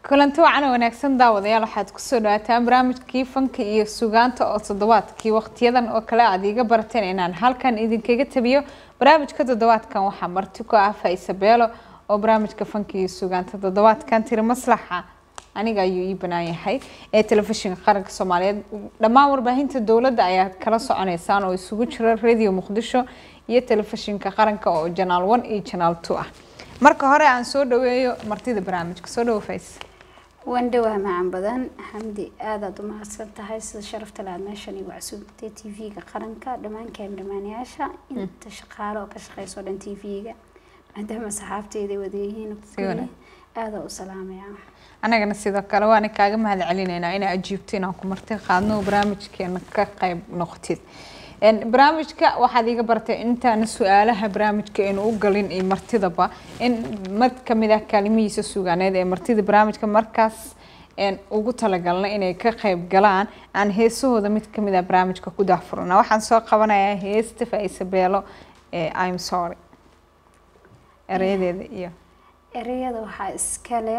kulanti wacan oo wanaagsan daawadayaal waxaad kusoo dhawaataan barnaamijkii fanka iyo sugaanta oo toddobaadkii waqtiyadan oo kale aad iiga barateen inaan halkan idinkaga tabiyo barnaamijka toddobaadkan waxaa marti ku ah faisa beelo oo barnaamijka fanka iyo sugaanta toddobaadkan tiri maslaxa aniga ayuu ii banaan yahay ee telefishinka qaranka soomaaliyeed dhammaan warbaahinta dowladda ayaad kala soconeysaan oo isugu jira radio muqdisho iyo telefishinka qaranka oo janaal one iyo janaal two ah marka hore aan soo dhaweeyo martida barnaamijka soo dhawo fays waan dhawaa macan badan xamdi aadaad u mahadsan tahay sida sharafta le aad meeshan igu casuubtay t v-ga qaranka dhammaan kaamdhamaanayaasha inta shaqaale oo ka shaqeyso dhan t v-ga maadaama saxaabteyda wadayihiin aadaa u salaamaya anagana sidoo kale waana kaaga mahad celinaynaa inaa ajiibto inaan ku marti qaadno barnaamijkeena ka qayb noqotid barnaamijka waxaad iiga bartay intaana su-aalaha barnaamijka aynu u galin iyo martidaba in mid kamid ah kaalimihiisa sugaaneed ee martida barnaamijka markaas ugu talagalna inay ka qayb galaan aan heesahooda mid kamid ah barnaamijka ku daahfurana waxaan soo qabanayaa heesta faisa beelo ee im sorry ereyadeeda iyo ereyada waxaa iskale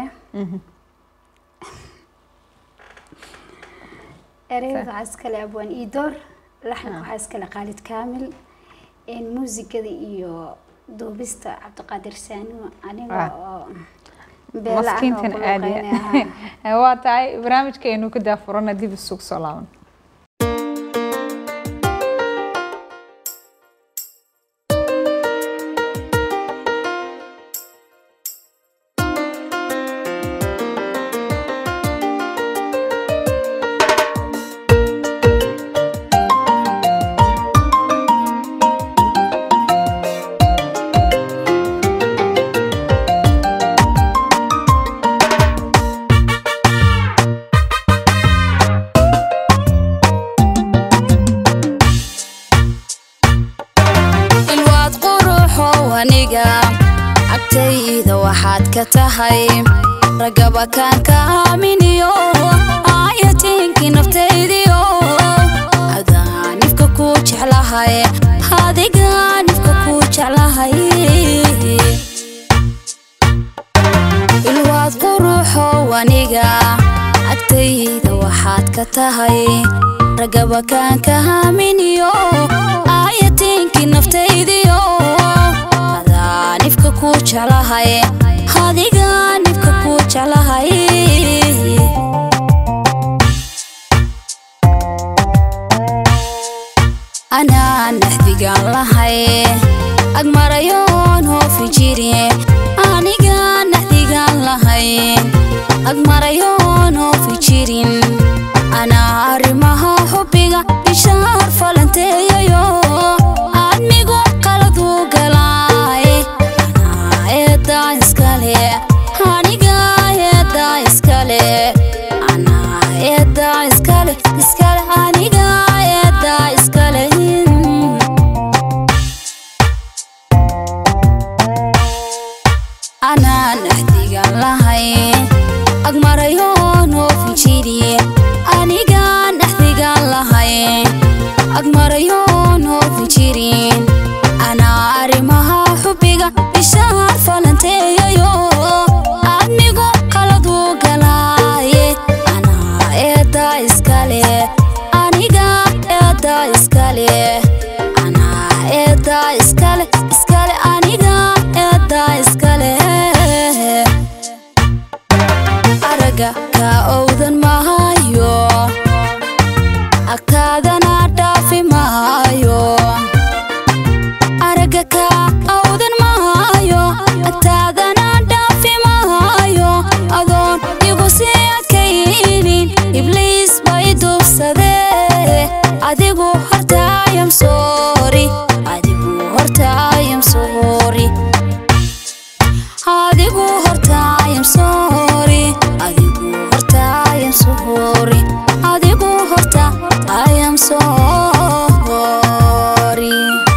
ereyada waxaa iskale abwaan iidoor laxanka waxaa iskale khaalid kaamil muusigada iyo duubista cabdiqaadir saanimo aniga oo maskiintan aadi waa tahay barnaamijka aynu ka daafurana dib isugu soo laaban ragaba kaan ka aaminiyo aayatiinkii naftaydiyo adaa nifka kuu jeclahay adigaa nifka kuu jeclahay ilwaad quruxow aniga agtayda waxaad ka tahay ragaba kaan ka aaminiyo aayatiinkii naftaydiyo adaa nifka kuu jeclahay adigaa nifka kuu jeclahay anaa naxdigaan lahay ag marayoon hoofi jiri anigaa naxdigaan lahay ag marayoon hoofi jirin anaa arrimaha xubbiga bishaar falanteeyayo admigu qaladuu galaay anaa eedaa iskale aniga eedaa iskale anaa eedaa iskale iskale aniga eedaa iskale anaa naxdigan lahay ag marayoon hoofin jiri anigaa naxdigan lahay ag marayoon hoofin jirin anaa arrimaha xubbiga bishaar falanteeyayo admigu qaladuu galaaye anaa eedaa iskale aniga eedaa iskale anaa eedaa iskale iskale aniga eedaa iskale araga kaa owdan maayo agtaadana dhaafi maayo araga kaa awdan maayo agtaadana dhaafi maayo adoon igu sii adkaynin ibliis bay duubsadee adigu hortaayam soori adigu hortaayam soori adigu hortaayam soori adigu hortaayam soori adigu horta ayam soori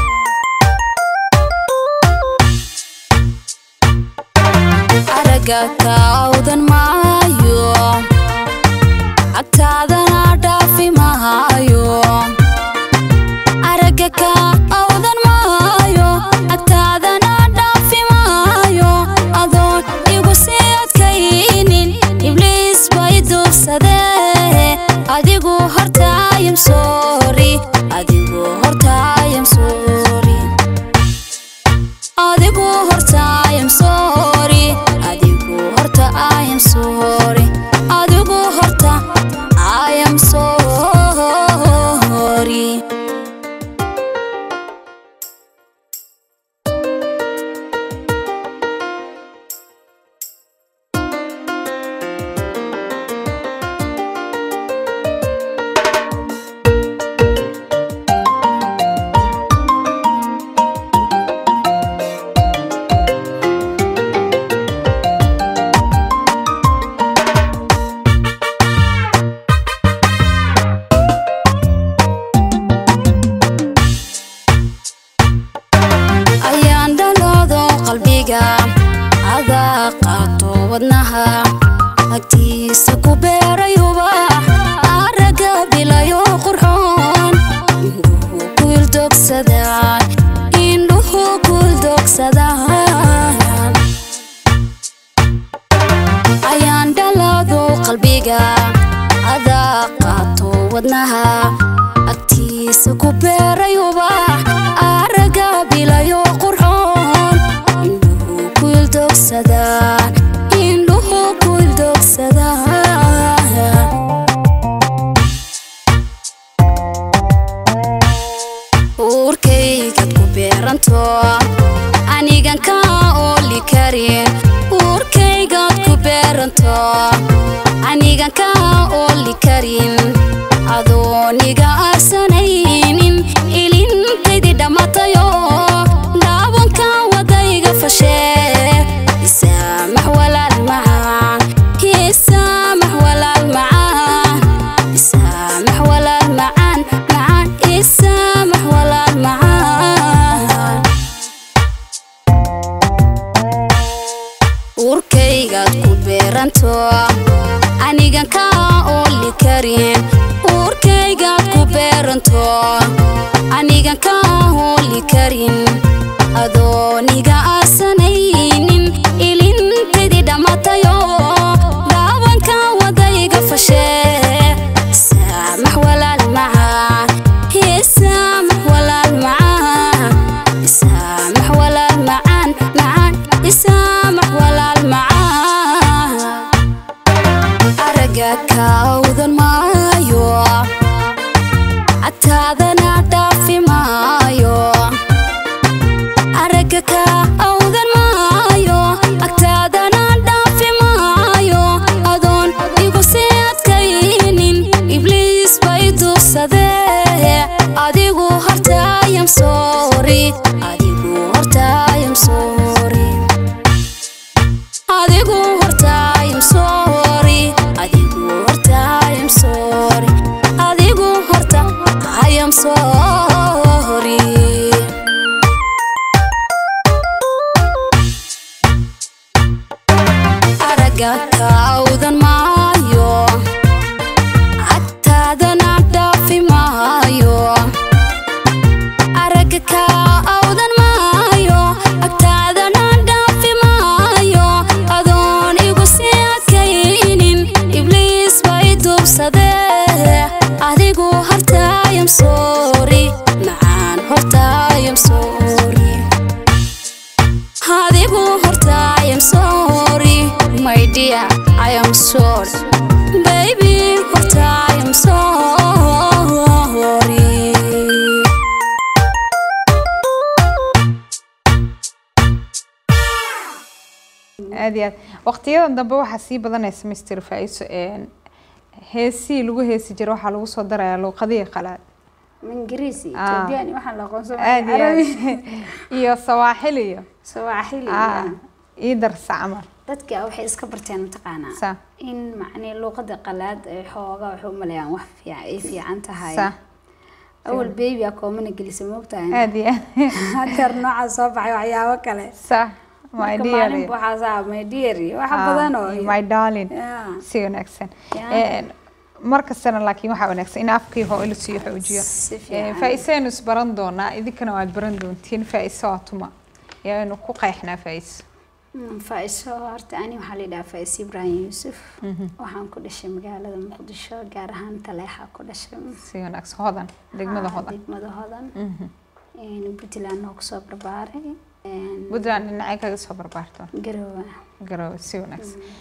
araga kaawdan maayo agtaadana dhaafi maayo araga ka awdan maayo agtaadana dhaafi maayo adoon igu sii adkaynin ibli am sorry adigu horta I am sorry ayaan dhaloodo qalbiga adaa qaato wadnaha agtiisa ku beeray ubax araga bilayo qurxoon indhuhu ku ildogsadaan indhuhu ku ildogsadaan ayaan dhaloodo qalbiga adaa qaato wadnaha agtiisa ku beeray ubax araga bilayo qurxoon indhuhu ku ildogsadaan indhuhu ku ildogsadaan uurkaygaad ku beeranto anigan ka ooli karin uurkaygaad ku beeranto anigan ka ooli karin adooniga arsanaynin ilintaydi dhammatayo dhaawanka wadayga fashee isaamax walaal macaan isaamax walaal macaan isaamax walaal macaan macaan isaamax walaal macaan uurkaygaad ku beeranto anigan ka ooli karin uurkaygaad ku beeranto anigan ka ooli karin adooniga arsanaynin ilintaydi dhammatayo dhaawanka wadayga fashee isaamax walaal macaan isaamax walaal macaan isaamax walaal macaan macaan isaamax walaal macaan araga kaawdan maayo agtaadana dhaafi maayo araga kaawdan maayo agtaadana dhaafi maayo adoon igu sii adkaynin ibliis bay duubsadee adigu hortaayam soori adigu hortaayam soori adigu hortaayam soori adigu hortaayam soori adigu horta ayam soori araga kaawdan maayo agtaadana dhaafi maayo araga kaawdan maayo agtaadana dhaafi maayo adoon igu sii adkaynin ibliis bay duubsadee adigu hortaayam soori macaan hortaayam soori adigu hortaayam soori my dear I am sorry baby hortaayam soori aad iyo aad waqtiyadan dambe waxaa sii badanaysa mister faiso heesii lagu heesi jira waxaa lagu soo darayaa luuqadihii qalaad ingiriisi Ah. ethiopian waxaan la aqoonsan aad iyo aad iyo sawaaxil iyo sawaaxili ah, ii darsa camal dadka waxay iska barteen mataqaanaa sa in macnii luuqada qalaad ay xoogaa waxay u maleeyaan wax fiican ay fiican tahay sa awal baby a koomana gelisa moogtahay aad iyo aad hadeer nooca soo baxay waxyaabo kale sa my marka dear maalin waxaa saa my dear iyo waxa Ah, badan oo my darling Yeah. si wanaagsan Yeah. Een, mar kastana laakiin waxaa wanaagsan in afkii hoo la sii xoojiyo Si Een, fiican. faa'iisaynu isbaran doonaa idinkana waad baran doontiin faa'iiso waa tuma yaanu ku qeexnaa faa'iiso Mm, faiso horta ani waxaa la yidhaha faiso ibraahim yuusuf waxaan ku dhashay magaalada muqdisho gaar ahaan taleexa ku dhashay si wanaagsan hodan degmada Ah, hodan degmada hodan Mhm. Een, puntland oo kusoo barbaaray Een, puntland dhinacay kaga soo barbaarto garowe garowe si wanaagsan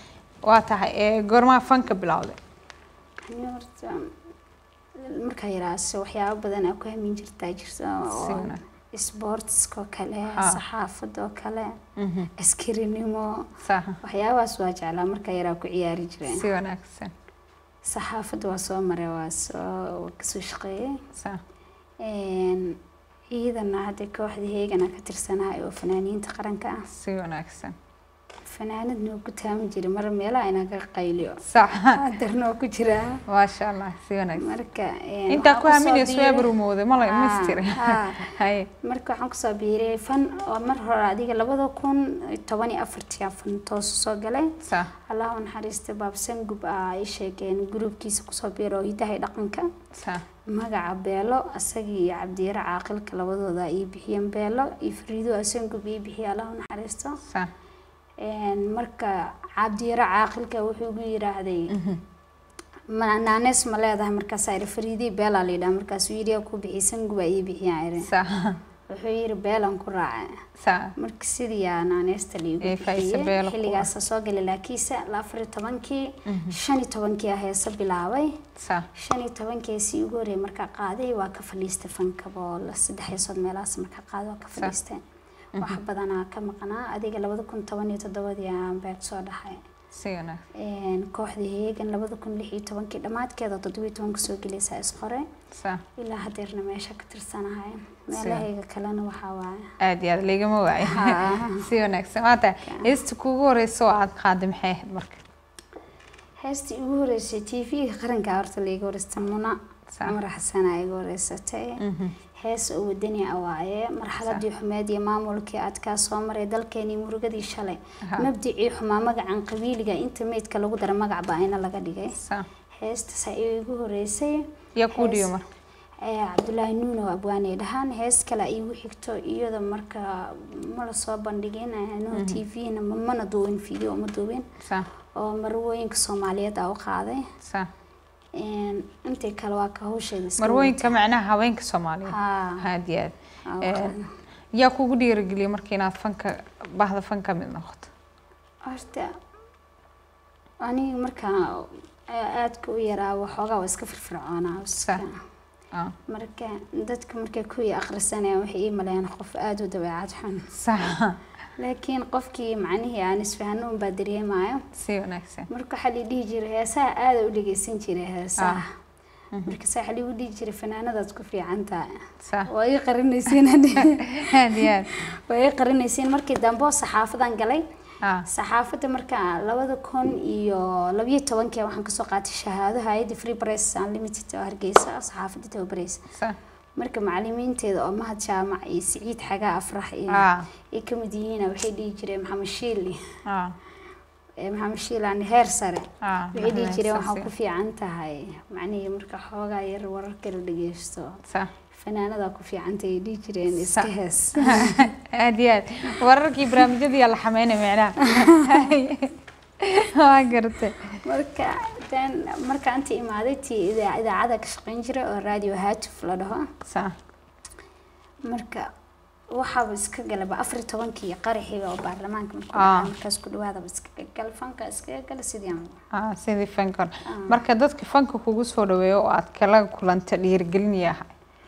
waa tahay ee goormaa fanka bilowday ani horta markaa yaraase waxyaabo badan aa ku hamin jirtaa jirta Si oo wanaag. sportskoo kale Ah. saxaafadoo kale Mhm. askarinimo sax waxyaabahaas waa jeclaa markaa yaraa ku ciyaari jireen si wanaagsan saxaafadda waa soo maray waa soo waa kasoo shaqeeyey sax Een, ciidana hadda kooxda heegana ka tirsanahay oo fanaaniinta qaranka ah si wanaagsan fanaanadna oo ku taami jiray mar meelaha inaan ka qayliyo sax hadarna oo ku jiraa maasha allah si wanaagsan marka een, intaa ku waxaan kusoo haminayso waa biiray- barumooday mala Ah, mistiri ah. haye marka waxaan kusoo biiray fan oo mar hore adiga labada kun toban iyo afartii aan fan toos soo galay sax allah u naxariista baabsan gub ah ay sheegeen gruubkiisa kusoo biiro oo hidaha iyo dhaqanka sax magaca beelo asagii iyo cabdiyare caaqilka labadooda ay bixiyeen beelo iyo fariido asan gub ii bixiya allah u naxariisto sax Een, marka cabdiyare caaqilka wuxuu igu yiraahday ma naanees ma leedahay markaasaa iri fariidii beelaa la yidhaha markaasuu yidhi yaa ku bixisan guba ii bixiyaan iri sax wuxuu yidhi beelan ku raacay sax marka sidii yaa naaneesta liigu Ee, Faisa bixiyey Beelo ku xilligaasa soo galay laakiinse la afar iyo tobankii shan iyo tobankii ah heese bilaabay sax shan iyo tobankeesii ugu horreeyay markaa qaaday waa ka fadhiistay fankaba oo la saddex heesood meelahaas markaa qaaday waa ka fadhiistay wax badanaa ka maqnaa adiga labada kun toban iyo toddobadii aan beeg soo dhaxay si wanaagsan Een, kooxdii heegan labada kun lix iyo tobankii dhammaadkeeda toddoba iyo tobanka soo gelaysaa isqore sax ilaa hadeerna meesha ka tirsanahay meelahayga kalena waxaa waaye aad iyo aad laygama waayo Haa. si wanaagsan waa tahay heesta kuugu horeysa oo aad qaaday maxay ahayd marka heestii ugu horeysay t v-ga qaranka horta laiga horeystay muna Sax. cumar xasana iga horeysatay hees oo wadani ah waaye marxaladii xumeed iyo maamulkii adkaa soo maray dalkeenii murugadii shalay Aha. mabdicii xumaa magacan qabiiliga inta meydka lagu dara magac baa-ina laga dhigay sax heestaas ayaa igu horeysay yaa kuu dhiyo Hees- marka ee, cabdulaahi nuuno abwaanay dhahaan hees kale igu xigto iyada marka ma lasoo bandhigin no t v-na mana duubin video ma duubin sax oo marwooyinka soomaaliyeed aa u qaaday sax Een, intii kale waa ka hawsheeda iska marwooyinka macnaha haweenka soomaaliyeed Haa. aad iyo aad Aa, Ee, waqan. yaa kugu dhiirigeliyay marka inaad fanka bahda fan ka mid noqoto horta aniga markaa aadka u yaraa waxoogaa waa iska firfircoonaa iska Sax. Ah, marka dadka markay kuwii akhrisanayaan waxay ii maleeyaan qof aada u dabeecad xun sax laakiin qofkii macnihii aan isfahno unbaa dareemayo si wanaagsan marka waxaa lii dhihi jiray heesaha aada u dhegeysan jiray heesaha markaase waxaa liigu dhihi jiray fanaanadaad ku fiican tahay sax waa ii qarinaysiin hadhi aad iyo aad waa ii qarinaysiin markii dambe oo saxaafadan galay ah saxaafadda marka labada kun iyo labiyo tobankii waxaan kasoo qaatay shahaado hay-adda free press unlimited oo hargeysa saxaafadda tababareysa sax marka macalimiinteeda oo mahad jaamac iyo siciid xagaa afrax iyo ah ay ka mid yihiin waxay dhihi jireen maxamed shiili ah ee maxamed shiil aan heer sare ah waxay dhihi jireen saas waxaa ku fiican tahay macnihii marka xoogaa yar wararka la dhegeysto sax fanaanadaa ku fiicanta ay dhihi jireen iska Sa- hees aad iyo aad wararkii barnaamijyadii yaa la xameynay micnaha waa garatay marka tan marka inta imaaday tii idaa- idaacada ka shaqeyn jiray oo radio haatuf la dhaho sax marka waxaaba iska galaba afar iyo tobankii qaraxiga oo baarlamaanka markuu Ah. dhacay markaas ku dhawaadaba iskaga gal fanka iskaga gal sidii aan ah sidii fanka marka dadka fanka kugu soo dhaweeyo oo aad kala kulanta dhiirigelin yahay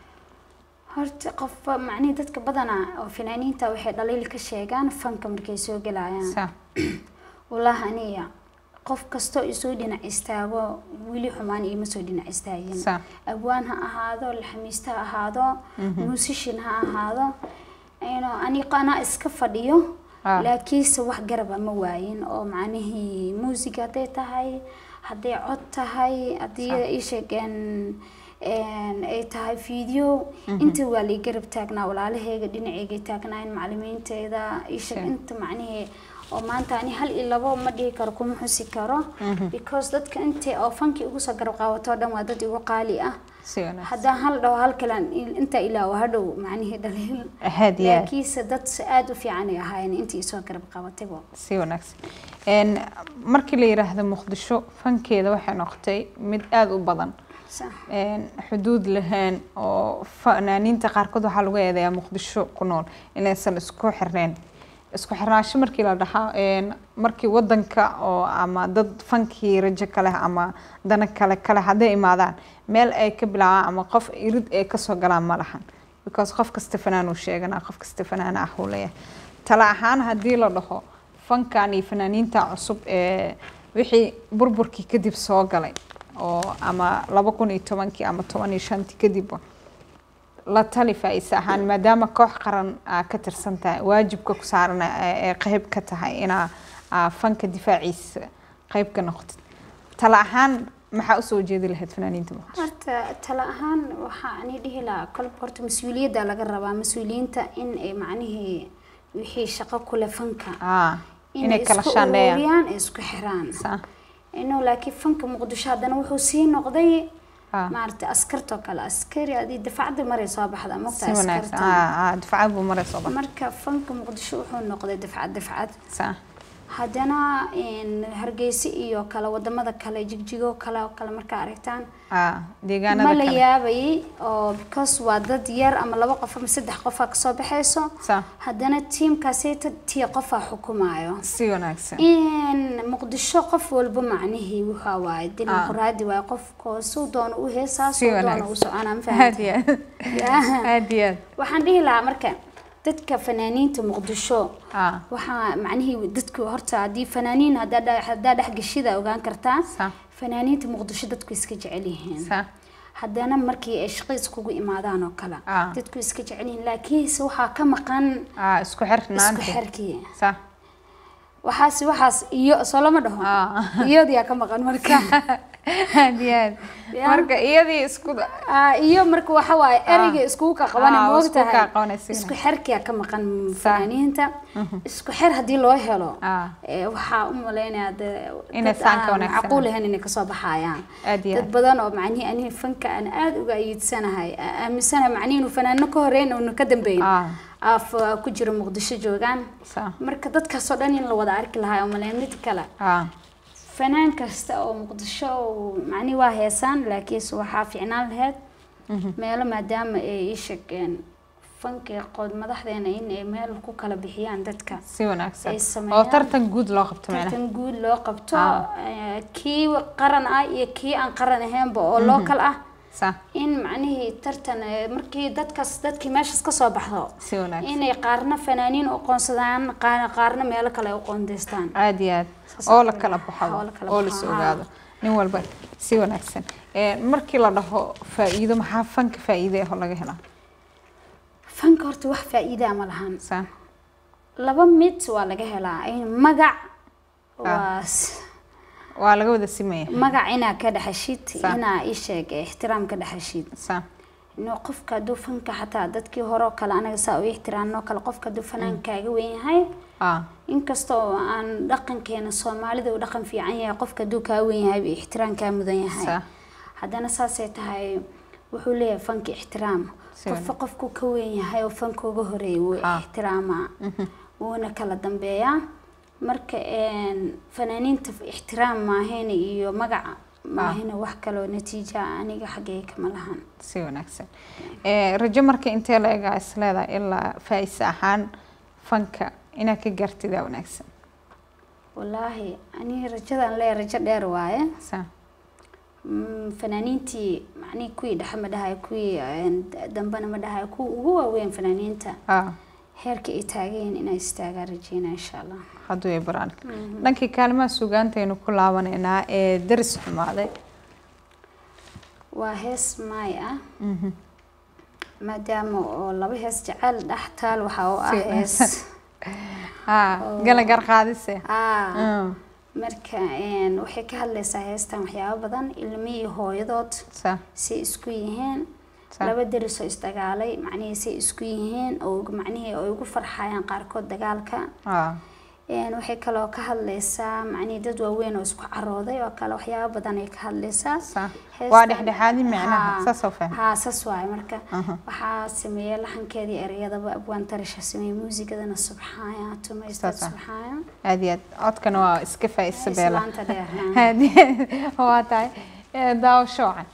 horta qofba macnihii dadka badanaa oo fanaaniinta waxay dhaliil ka sheegaan fanka markay soo galayaan sax walahi aniga qof kastoo isoo dhinac istaago weli xumaan iima soo dhinac istaagin sax abwaan ha ahaado laxamiiste ha ahaado musician ha ahaado ayno aniga anaa iska fadhiyo Ah. laakiinse wax garaba ma waayin oo macnihii muusig hadday tahay hadday cod tahay haddii ii sheegeen een, ay tahay video inta waa lay garab taagnaa walaalaheyga dhinaceyga taagnaayn macalimiinteyda ii sheeg Sure. inta macnihii oo maanta ani hal iyo labo ma dhihi karo kuma xusi karo because dadka intay oo fankii ugu soo garab qaawato oo dhan waa dad igu qaali ah si wanaagsan haddaan hal dhaho hal kalan inta ilaa waa hadhow macnihii dhaliil aad iyo aad laakiinse dad si aada u fiican ay ahaayeen intii isoo garab qabataybo si wanaagsan Een, markii la yiraahdo muqdisho fankeeda waxay noqotay mid aada u badan sax Een, xuduud lahayn oo fanaaniinta qaarkood waxaa lagu eedeeyaa muqdisho ku nool inaysan isku xirneen isku xirnaansho markii la dhahaa een, markii wadanka oo ama dad fankii rajo kale ama dana kale kale hadday imaadaan meel ay ka bilaabaan ama qof irid ay kasoo galaan ma lahan because qof kasta fanaan uu sheeganaa qof kasta fanaan ah uu leeyahay tala ahaan haddii la dhaho fankan iyo fanaaniinta cusub ee wixii burburkii kadib soo galay oo ama laba kun iyo tobankii ama toban iyo shantii kadibba la tali faa-iise ahaan maadaama koox qaran aa ka tirsan tahay waajibka ku saaran ee qeyb ka tahay inaa aa fanka difaaciisa qeyb ka noqotid tala ahaan maxaa usoo jeedi lahayd fanaaniinta muqdisho horta tala ahaan waxaa ani dhihi lahaa kolba horta mas-uuliyadda laga rabaa mas-uuliyiinta in ay macnihii wixii shaqo kule fanka aa inay inay kala isku shaandheeyaan ururiyaan ee isku xiraan Sa- inuu laakiin fanka muqdisho haddana wuxuu sii noqday aa, maaragtay askartoo kale askari adii dafacadda maray soo baxda si mogta wanaagsan askarta aa aa difacad buu maray soo bax marka fanka muqdisho wuxuu noqday dafcad dafcad sa haddana een, hargeysa iyo kale wadamada kale jigjigo kale oo kale markaa aragtaan aa ma deegaanada la kale yaabayay oo because waa dad yar ama laba qof ama saddex qofaa kasoo baxayso sa haddana tiimkaasita tii qofaa xukumaayo si wanaagsan in muqdisho qof walba macnihii wuxaa waaye dimuqraadi waaye qofko suu doono u heesaa Si suu doono wanaagsan. u soconaa ma aad fahamta iyo aad aad iyo aad waxaan dhihi lahaa marka dadka fanaaniinta muqdisho aa waxaa macnihii dadku horta haddii fanaaniin haddaa dha- haddaa dhexgeshida ogaan kartaa sa fanaaniinta muqdisho dadku iska jecel yihiin sa haddana markii ay shaqo iskugu imaadaan oo kale Ah. dadku iska jecel yihiin laakiinse waxaa ka maqan aa isku isku xirnaanti xirkii sa waxaas waxaas iyo soo lama dhaho aa iyadiyaa ka maqan marka aad iyo aad Ya. marka iyadii isku Ah, iyo marka waxa waaye ereyga iskugu ka qabana Ah, ma iskugu ka ogtahay qabanaysiin. isku xerkiyaa ka maqan fanaaniinta isku xer haddii loo helo Ah. eh, waxaa u maleynayaa de- Inay dad saan ka aan wanaagsanaan. macquul ahayn inay kasoo baxayaan Aad iyo dad aad. badan oo macnihii anihi fanka aan aada uga ayiidsanahay aa- aaminsanahay macnihi inuu fanaano ka horeyn unu ka dambeyn Ah. af ku jiro muqdisho joogaan sa marka dadkaasoo dhan in la wada arki lahaa oo maleyn mid kale aa fanaan kasta oo muqdisho uu- macnihi waa heesaan laakiinse waxaa fiicnaan lahayd meelo maadaama ay ii sheegeen fankii qood madaxdeena in ay meel ku kala bixiyaan dadka si wanaagsan ay oo sameeyaan. tartan guud loo qabto macnaha tartan guud loo qabto Ah. eh, kii qaran ah iyo kii aan qaran ahaynba oo local ah sa in macnihii tartan eh, markii dadkaas dadkii meeshaas ka soo baxdo si wanaagsan inay qaarna fanaaniin u qoonsadaan qaar- qaarna meelo kale ay u qoondeystaan aad iyo aad Saas oo oo la kale kala ah, baxo oo la kala oo la baxo, is haa. ogaado nin walba si wanaagsan Ee, markii la dhaho faa'iido maxaa fanka faa'iide ah oo laga helaa fanka horta wax faa'iidaa ma lahan sa laba mid waa laga helaa in magac waa s- waa laga wada simaya magac inaa ka dhexeshid Sa. inaa ii sheeg ixtiraam ka dhexeshid sa inuu qofka hadduu fanka xataa dadkii hore oo kale anaga saa u ixtiraamnoo kale qofka hadduu fanaankaaga weyn yahay aa inkastoo aan dhaqankeena soomaalida uu dhaqan fiican yahay qofka hadduu kaa weyn yahay buu ixtiraam kaa mudan yahay sa haddana saasay tahay wuxuu leeyahay fanka ixtiraam Si qofka qofku ka weyn yahay oo fanka uga horeeyay wuu Ah. ixtiraamaa wuuna kala dambeeyaa marka een, fanaaniinta ixtiraam maahayna iyo magaca maahayna wax kaloo natiija aniga xaggay kama lahan si wanaagsan Ee, rajo marka intee la egaa is leedahay ilaa faa'iise ahaan fanka inaad ka gaartidaa wanaagsan wallaahi aniga rajadan leeyahay rajo dheer waaye sa Mm, fanaaniintii macnihii kuwii dhexe ma dhahayo kuwii een, dambena ma dhahayo kuwa ugu waaweyn fanaaniinta aa heerka ay taagayeen inay istaagaan rajeynaa insha allah hadduu ay baraan dhankii kaalimaha sugaantaynu ku laabanaynaa ee daris xumaaday waa hees maay ah maadaama oo laba hees jecel dhex taal waxaa oo ah Si- hees aa gala garqaadise ah Mm, marka een, waxay ka hadlaysaa heestan waxyaabo badan ilmi iyo hooyadood sa say isku yihiin sa laba deris oo isdagaalay macnihii say isku yihiin oo macnihii ay ugu farxayaan qaarkood dagaalka aa Een, waxay kaloo ka hadlaysaa macnihii dad waaweyn oo isku carooday oo kale waxyaabo badan ay ka hadlaysaa sa Heestan- waa dhexdhexaadin macnaha Haa, saasoo fahmay haa saas waaye marka Aha. waxaa sameeyey laxankeedii ereyadaba abwaan tarisha sameeyey muusigadana subxaaya tumaysta Saas ah. subxaaya aad iyo aad codkana waa iska faa'iise beela islaanta dheer haa. aad iyo aad waa tahay Ee, daawasho wacan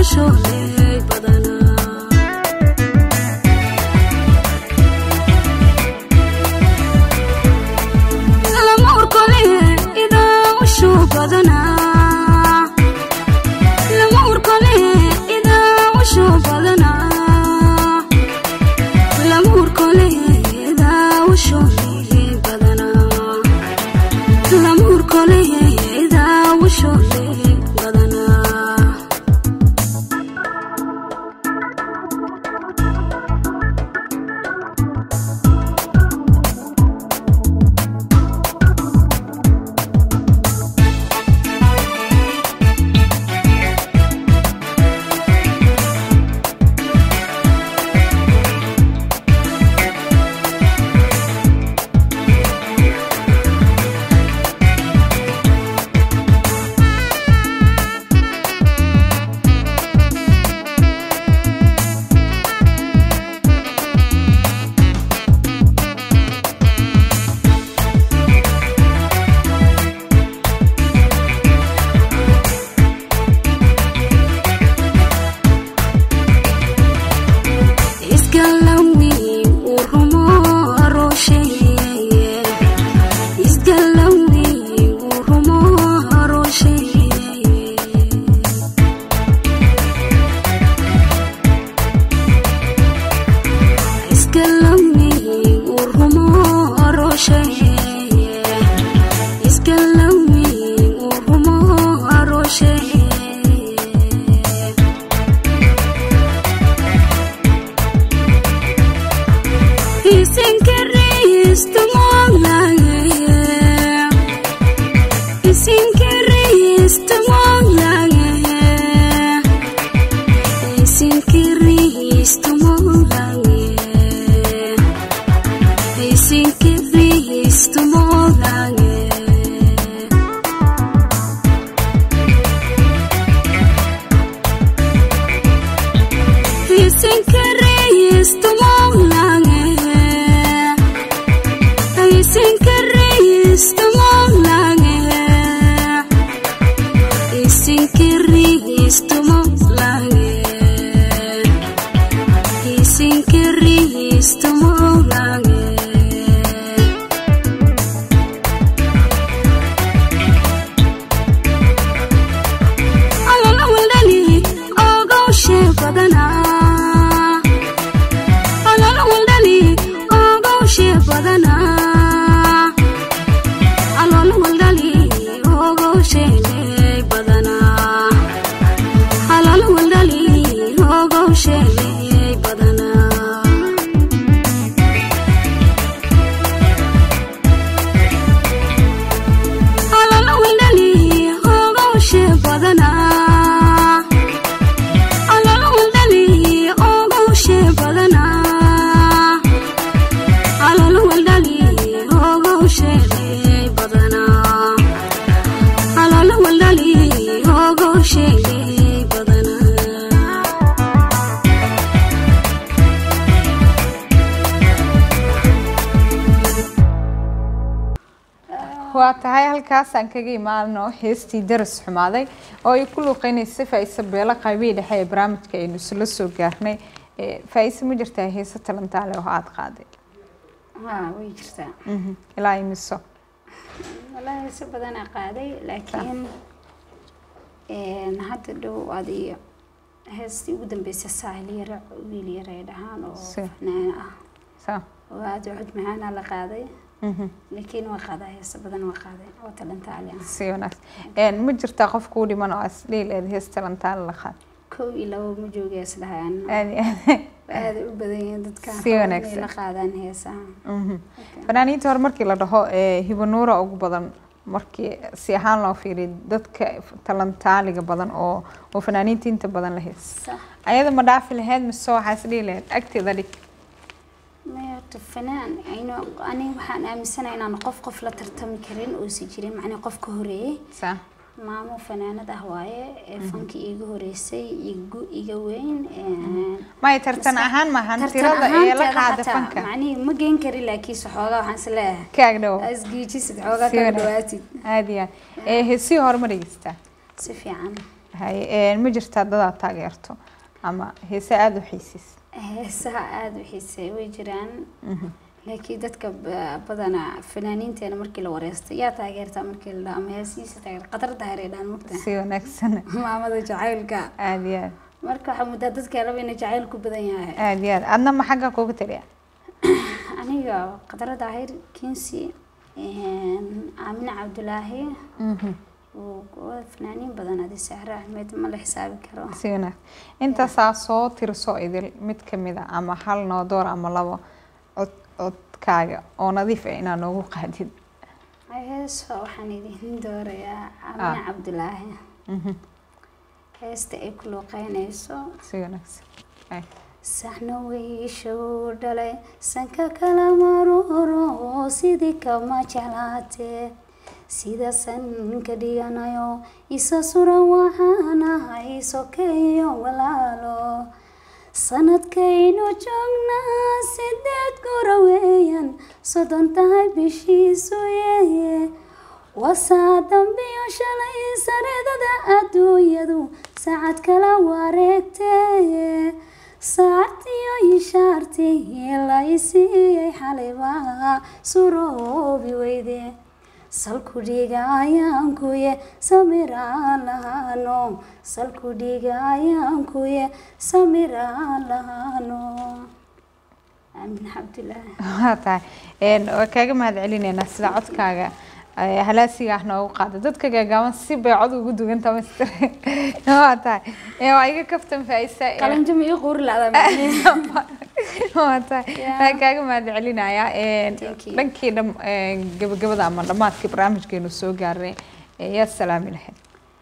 ushooley badanaa lama urkole idaa ushoo badanaa lama urkole idaa ushoo badanaa lama urkole idaa ushooley badanaa lama urkole idaa ushooley badanaa isgalawi urumo aroosheeye isgalawi urumo aroosheeye isgalawi urumo aroosheeye isgalawi urumo aroosheeye waa tahay halkaasaan kaga imaano heestii daras xumaaday oo ay ku luuqeynaysa faa-ise beelo qaybihii dhexe ee barnaamijka aynu isla soo gaarnay faa-ise ma jirtaa heese talantaale oo aada qaaday haa way jirtaa ilaa imiso wallaahi si badanaa qaaday laakiin hadda dhow adiyo heestii ugu dambeysay saahil yare wiil yare ay dhahaan oo Si. fanaana ah sa oo aada u cod macaana la qaaday mhm. laakiin waa qaadaa heesa badan waa qaaday oo talantaali ah si wanaagsan ma jirtaa qof kuu dhiman oo asdhiil eed hees talantaale la qaad kow iyo labo ma joogay isdhahaan aadi aadi aaday u badan yihiin dadkan Si raba wanaagsan. inay la qaadaan heesaha Mhm. fanaaniinta hore markii la dhaho ee hibanuura ugu badan markii si ahaan loo fiiriyo dadka talantaaliga badan oo oo fanaaniinta inta badan la hees sax ayada ma dhaafi lahayd mise waxaa isdhihi lahayd agteeda dhig maya horta fanaan aynu aniga waxaan aaminsanahay inaan qof qof la tartami karin uusan jirin macnii qof ka horeeyey sa maamo fanaanad ah waaye ee fankii iga horeysay igu iga weyn een, maya tartan ahaan maahan tartan tirada ee la ahaanteeda qaada xataa, fanka macnihii ma geen karin laakiinse xoogaa waxaan is leeyahay kaag dhow asgiijisid xoogaa Si kala wanaag- dhawaatid aad iyo aad ee heesihii hore ma dhegeystaa si fiican haye ma jirtaa dadaad taageerto ama heese aada u xiisiis heesaha aada u xiiseey way jiraan laakiin dadka ba- badanaa fanaaniinteena markii la wareystay yaa taageertaa markii la dhaho ama heesihiisa taageer qatar daahir ay dhahan mugta si wanaagsan maamada jacaylka aada iyo aad marka waxaa muddaa dadka laba ina jacayl ku badan yahay aada iyo aad adna ma xagga kuga taliya aniga qatar daahir kinsi aamine cabdulaahi oo fanaaniin badan adi sahre axmed ma la xisaabi karo si wanaag intaasaa soo tirso idil mid kamid a ama hal noodoor ama labo cod codkaaga oo nadiif ah inaad noogu qaadid heesa waxaan idin doorayaa aamine Ah. cabdulaahi Mhm. heesta ay ku luuqeynayso si wanaagsan Ay. saxna wiishuu dhalay sanka kala maroro sidii kama jeclaatee sida sanka dhiganayo isa suran waxaanahay sokeeyo walaalo sanadkaynu joognaa sideed gora weeyaan soddon tahay bishiisu yeeye wasaa dambiyo shalay sareedada adduunyadu saacad kala wareegtee saacadtiyo ishaartii la isiiyey xalibaa suroobi weyde salku dhiiga ayaankuye samiraan lahaano salku dhiiga ayaankuye samiraan lahaano aamin cabdulaahi waa tahay Een, waa kaaga mahad celineynaa sida codkaaga eh, halaasiga ah noogu qaada dadka gaagaaban si bay cod ugu dugan tamastir waa tahay Eh, waa iga kaftan faaiisa eh, qalinjimi ii quuri lacda waa tahay Yeah. waa kaaga mahad celinayaa Een, Thank you. dhankii dham een, gabagabada ama dhammaadkii barnaamijkeenu soo gaarnay eh, yaa salaami lahayd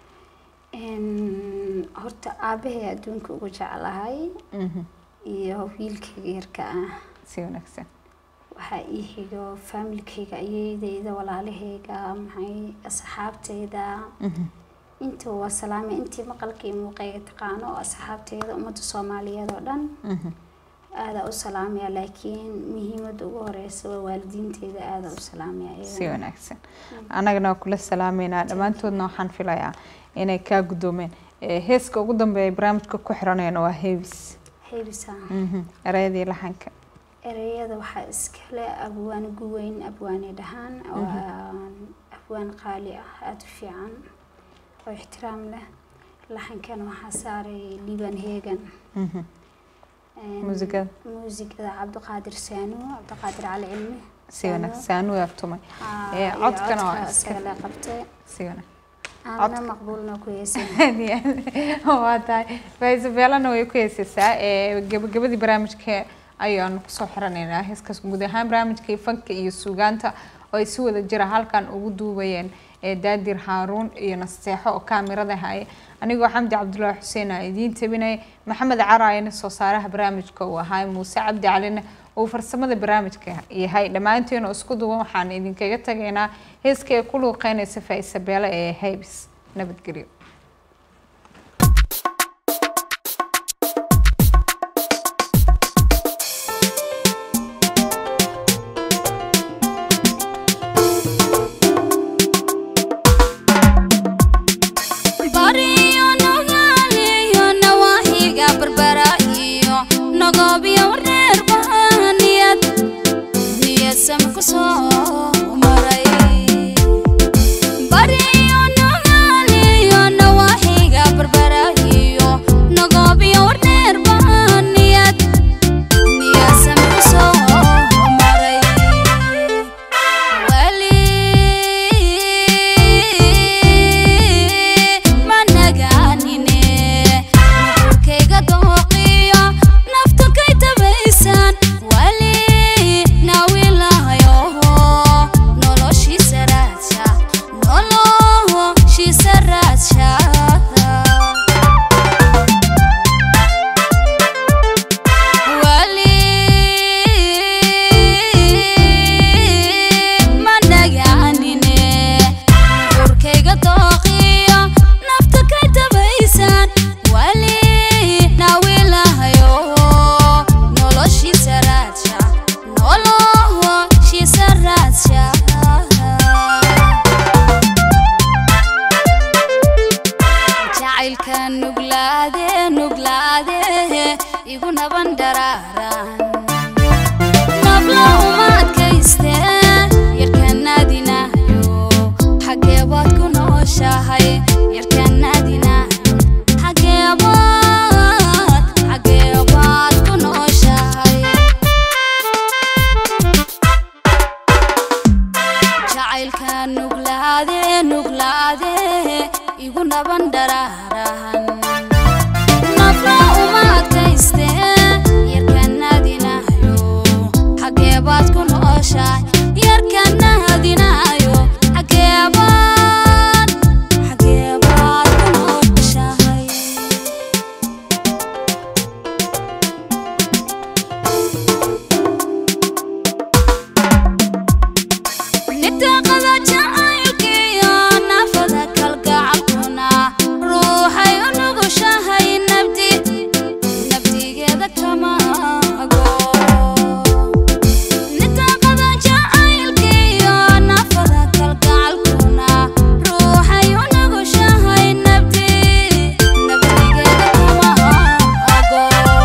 horta aabahay adduunka ugu jeclahay Mhm, iyo wiilkayga yarka ah si wanaagsan waxaa ii xigo faamilkayga ayeydayda walaalahayga maxay asxaabtayda Mhm, inta waa salaamay intii maqalka iyo muuqayga taqaano oo asxaabtayda ummadda soomaaliyeed oo dhan mhm. aadaa u salaamaya laakiin muhiimadda ugu horeysa waa waalidiinteyda aadaa u salaamaya si iyagana. wanaagsan annagana waa kula salaameynaa dhammaantoodna waxaan filayaa inay kaa guddoomeen Eh, heeska ugu dambeeya barnaamijka ku xiranayna waa heebis heybisa Mhm, erayadii laxanka ereyada waxaa iskale abwaane guweyn abwaane dhahaan waa abwaan qaali ah aada u fiican oo ixtiraam leh laxankan waxaa saaray liibaan heegan Mhm, Een, muusikada muusikada cabdiqaadir saanu cabdiqaadir cali cilmi si wanaagsan anu yaabtumay Haa, Eh, iyo codkana waa codka iska- isaga la qabtay si wanaagsan aanna maqbuulna ku heysay Aad iyo aad. waa tahay faisabeelana way ku heesaysaa Eh, gabagabadii barnaamijka ayaanu kusoo xiranaynaa heeskaas guud ahaan barnaamijkii fanka iyo suugaanta oo ay si wada jira halkan ugu duubayeen eh, daadir haaruun iyo nasteexo oo kaamirada haya anigoo xamdi cabdulaahi xuseen aa idiin tabinaya maxamed caraayana soo saaraha barnaamijka uu ahaa muuse cabdi calina uu farsamada barnaamijka yahay dhammaanteen oo isku duwan waxaan idinkaga tagaynaa heeska ee ku luuqeynaysa faisabeele ee haybis nabadgelyo bariyo nogaaliyo nawaaxiga barbara iyo nagoobiyo reer bahaniyad niyasama ku soo maray bariyo nogaaliyo igu naban dharaarahan nafla uma adkayste yarkanaadinayo xageebaad ku nooshahay yarkanaadinayo xageebaad xageebaad ku nooshahay nitaaqada jacaylkiyo naafada kalgacalkuna ruuxay u nugushahay nabdi nabdigeeda kama ago nitaaqada jacaylkiyo naafada kalgacalkuna ruuxay u nugushahay nabdi nabdigeeda kama ago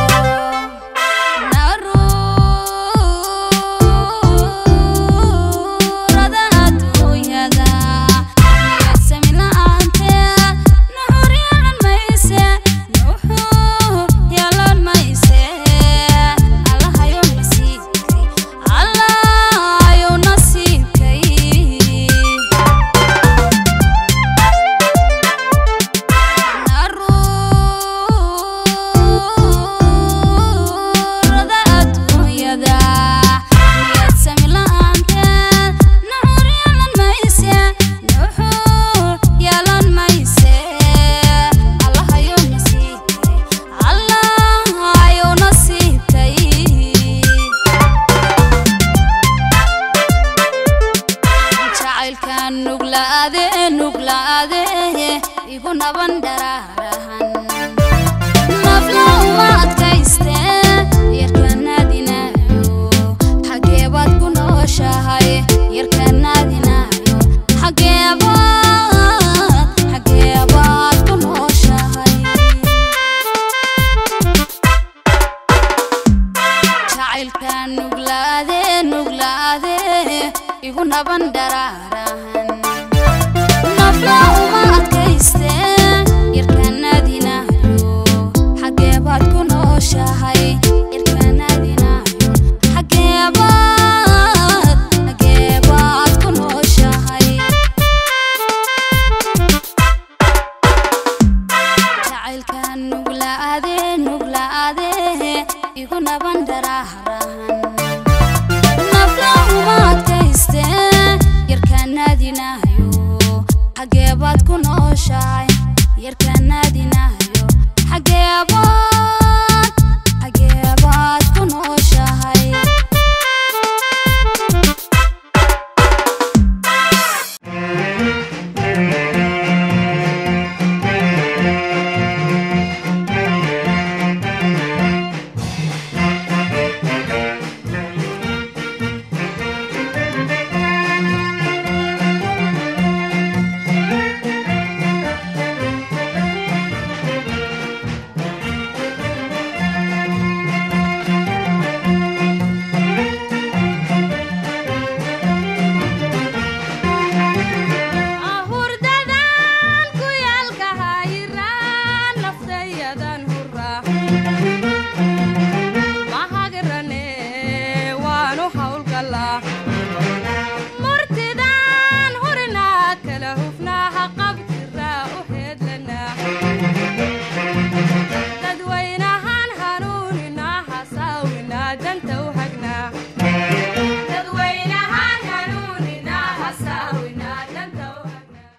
naruurada adduunyada niyadsami la'aanteed nuxur yeelan mayse nuxur yeelan mayse allahayow nasiibkay allahayow nasiibkay naruurada adduunyada niyadsami la'aanteed nuxur yeelan mayse nuxur yeelan mayse allahayow nasiibkay allahayow nasiibkay jacaylkan nuglaade nuglaade igu naban dharaarahan nafla uma adkayste yarkanaadinayo xageebaad ku nooshahay yarkanaadinayo xageebaad xageebaad ku nooshahay jacaylkan nuglaade nuglaade igu naban dharaarahan nafla uma adkayste yarkanaadinayo xageebaad ku nooshahay yarkanaadinayo xageebaad xageebaad ku nooshahay jacaylkan nuglaade nuglaade igu naban dharaarahan nafla uma adkayste yarkanaadinayo xageebaad ku nooshahay yarka